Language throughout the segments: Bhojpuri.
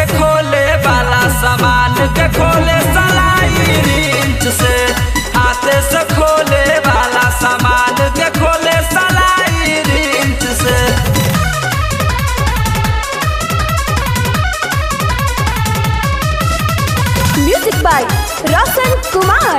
से खोले वाला सामान के खोले सलाई रिंच से हाथ से खोले वाला सामान के खोले सलाई रिंच से music by Roshan Kumar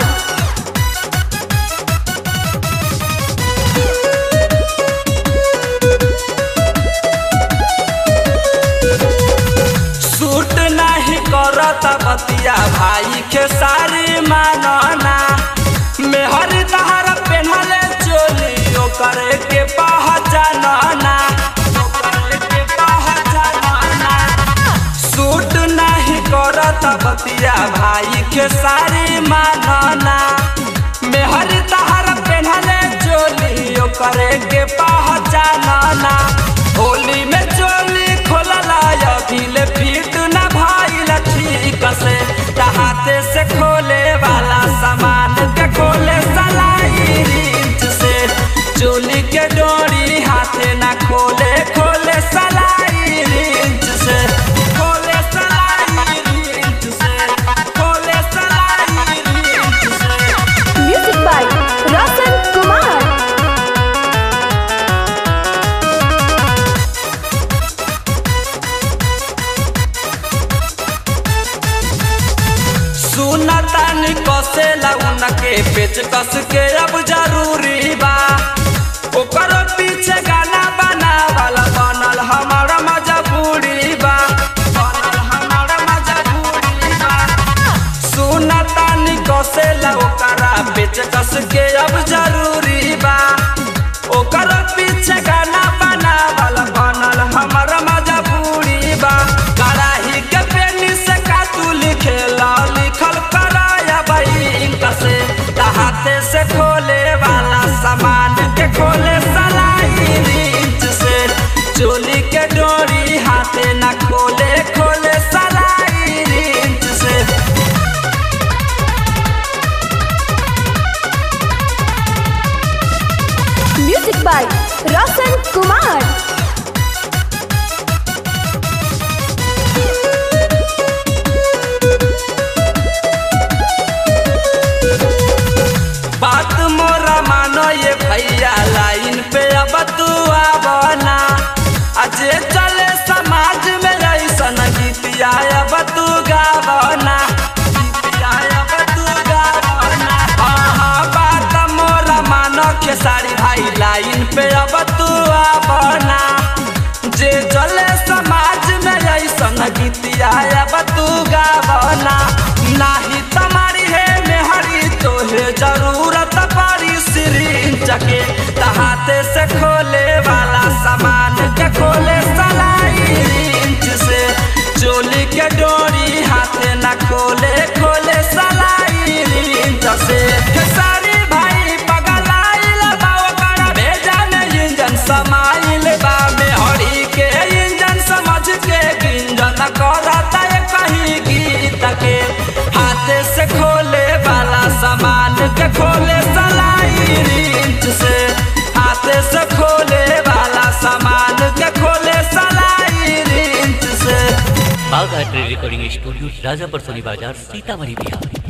suit नहीं करत बतिया भाई के सारी मानना मेहर तहर पेन्हले चोली ओकर के पहचानना ओकर के पहचानना सूट नहीं करत बतिया भाई के सारी मानना मेहर तहर पेन्हले चोली ओकर के पहचानना होली में चोली खोलला अभिल फिट न भाईल ठीक से हाथे से खोले वाला सामान के खोले सलाई रिंच से चोली के डोरी हाथे न खोले खोले सलाई रिंच से खोले सलाई रिंच से खोले सलाई रिंच से म्यूजिक बाय रोशन कुमार सुनतानी कसे लगन के पेच कस के अब जरूरी बा ओकर पीछे गाना बनावल बनल हमर मजबूरी बा बनल हमर मजबूरी बा सुनतानी कसे ओकरा पेच कस के अब जरूरी बा ओकर पीछे गाना बनावल बनल हमर मजबूरी बा कराही के पेनी से का तू लिखेला लिखल कराया बैंक से हाथे से खोले वाला सामान के खोले सलाई रिंच से चोली के डोरी हाथे न खोले खोले सलाई रिंच से म्यूजिक बाय रोशन कुमार बात मोरा मानो ये भैया लाइन पे अब तू आवना अजे चले समाज में ऐसन गीतिया अब तू गावना गीतिया अब तू गावना हाँ हाँ बात मोरा मानो के सारी भाई लाइन पे अब तू आवना जे चले समाज में ऐसन गीतिया अब तू गावना नाही तुम्हारी है मेहरी तोहे जरूरत पड़ी सिरिंज के हाथे से खोले वाला सामान के खोले सलाई रिंच से चोली के डोरी हाथे न खोले खोले सलाई रिंच से खेसारी भाई पगलाइल बा ओकर भेजा में इंजन समाइल बा मेहरी के इंजन समझ के गिंजन करता है कहीं गीत के हाथे से खोले वाला सामान के खोले सलाई रिंच से हाथे से खोले वाला सामान के खोले सलाई रिंच से Bagh art recording studio Rajapur Soni बाजार सीतामढ़ी बिहार